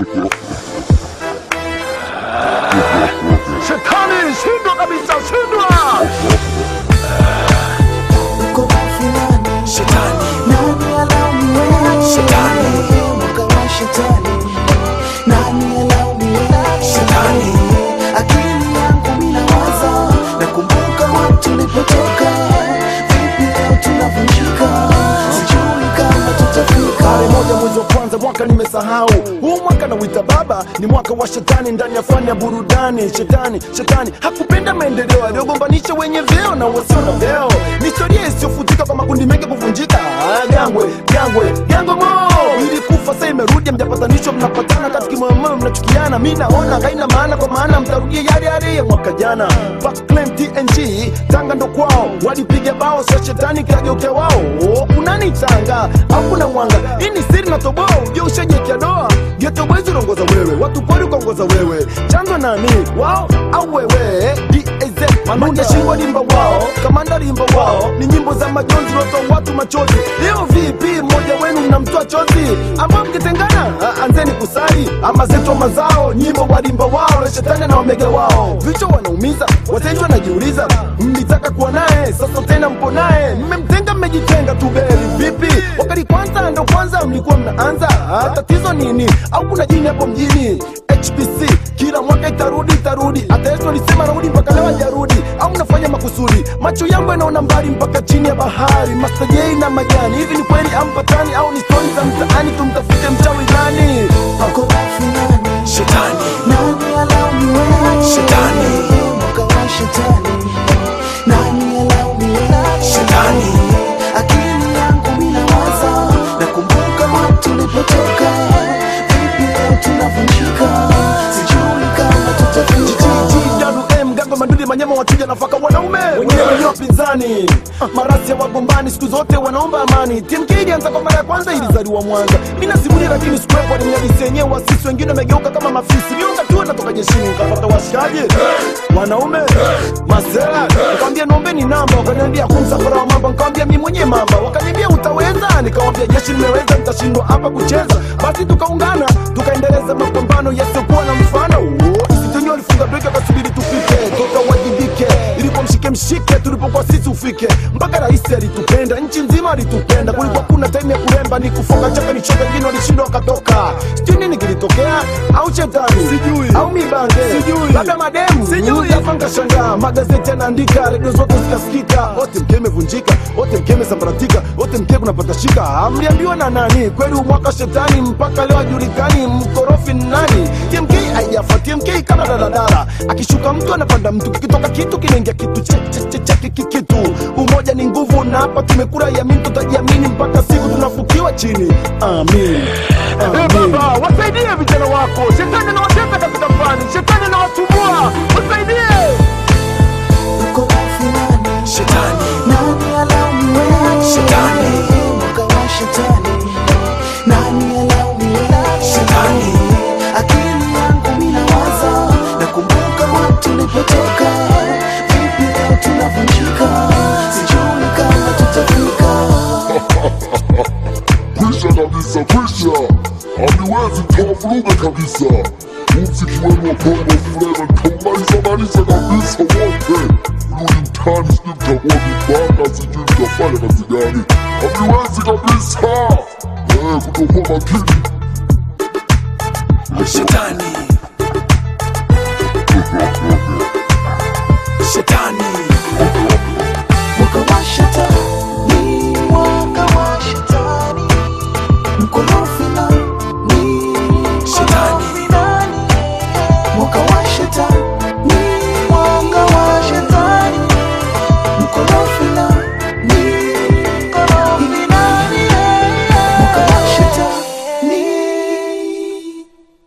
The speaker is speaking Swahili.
Shetani, shindwa kabisa, shindwa! Uko wapi nani? Shetani, Nani alaumiwe? Shetani. Mwaka wa shetani. Nani alaumiwe? Shetani. Akili yangu mina waza, nakumbuka wapi tulipotoka. Vipi leo tunavunjika? Sijui kama tutafika. Tarehe moja mwezi wa kwanza mwaka nimesahau huu mwaka nauita baba ni mwaka wa shetani ndani ya fani ya burudani shetani shetani hakupenda maendeleo aliyogombanisha wenye vyeo na wasio na vyeo ni historia isiyofutika kwa makundi mengi kuvunjika Ah, gangwe gangwe gangwe mo ilikufa sasa imerudi mjapatanishwa mnapatana katika moyo mnachukiana mi naona haina maana kwa maana mtarudia yale yale ya mwaka jana Back claim TNG tanga ndo kwao walipiga bao sa shetani kageukia wao Oh, kunani tanga au kuna mwanga hii ni siri na toboa ujue ushajekia doa geto bwezi unaongoza wewe watu pori ukaongoza wewe chanzo nani wao au wewe DAZ manunde shingo limba wao kamanda limba wao ni nyimbo za majonzi lotoa watu machozi leo vipi mmoja wenu mnamtoa chozi ambao mkitengana ah, anzeni kusali ama zetu mazao nyimbo walimba wao na shetani na omega wao vichwa wanaumiza wateja wanajiuliza mlitaka kuwa naye sasa tena mpo naye mmemtenga mmejitenga tu beri vipi wakati kwanza ndo kwanza mlikuwa mnaanza Ah, tatizo nini au kuna jini hapo mjini hpc kila mwaka itarudi itarudi hata yesu alisema narudi mpaka leo hajarudi au mnafanya makusudi macho yangu yanaona mbali mpaka chini ya bahari mastajei na majani hivi ni kweli ampatani au ni stori za mtaani tumtafute mchawi nani Uko wapi nani? Shetani, Nani alaumiwe? Shetani. Mwaka wa shetani. Nani alaumiwe? Shetani. Akili yangu mina waza, nakumbuka wapi tulipotoka. Vipi leo tunavunjika? Sijui kama tutafika. GWM gango manduli manyama wachuja nafaka wanaume wenyewe ni wapinzani marasi ya wagombani siku zote wanaomba amani TMK ilianza kwa mara ya kwanza ilizaliwa Mwanza mina simulia lakini sikuwepo ni mnyadisi yenyewe wasisi wengine wamegeuka kama mafisi miunga tu natoka jeshini ukapata washikaji wanaume masela nikamwambia naombeni namba wakaniambia kumsafara wa mambo nikamwambia mimi mwenyewe mamba wakaniambia utaweza nikamwambia jeshi nimeweza nitashindwa hapa kucheza basi tukaungana tukaendeleza mapambano yasiyokuwa na mfano Oh, Msituni walifunga breki wakasubiri tufike toka wajibike ilikuwa mshike mshike tulipokuwa sisi ufike mpaka rais alitupenda nchi nzima alitupenda kulikuwa kuna time ya kuremba ni kufoka chaka ni choka wengine walishindwa wakatoka sijui nini kilitokea au shetani sijui au mibange sijui labda mademu sijui hapa nkashangaa magazeti yanaandika redio zote zikasikika wote mke imevunjika wote mke imesambaratika wote mke kunapata shika amliambiwa na nani kweli umwaka shetani mpaka leo hajulikani mkorofi ni nani tmk haijafa tmk kama daladala akishuka mtu anapanda mtu kikitoka kitu kinaingia kitu che- che- che- che- kiki- kitu umoja ni nguvu na hapa tumekura yamini tutajiamini mpaka siku tunafukiwa chini amin, amin. baba wasaidie vijana wako shetani anawatesa katika fani shetani anawasumbua wasaidie Uko wapi nani? Shetani, Nani alaumiwe? Shetani. Mwaka wa shetani. Nani alaumiwe? Shetani. Akili yangu mina waza, nakumbuka wapi tulipotoka. Vipi leo tunavunjika? Sijui kama tutafika. kwisha kabisa, kwisha, hamiwezi mkawavuruga kabisa. Muziki wenu wa Bongo Flava mtaumaliza maliza kabisa wote. Rudi mtaani, sijui mtakuwa vibaka, sijui mtafanya kazi gani, hamiwezi kabisa. Eh, kutokuwa makini Shetani, Shetani,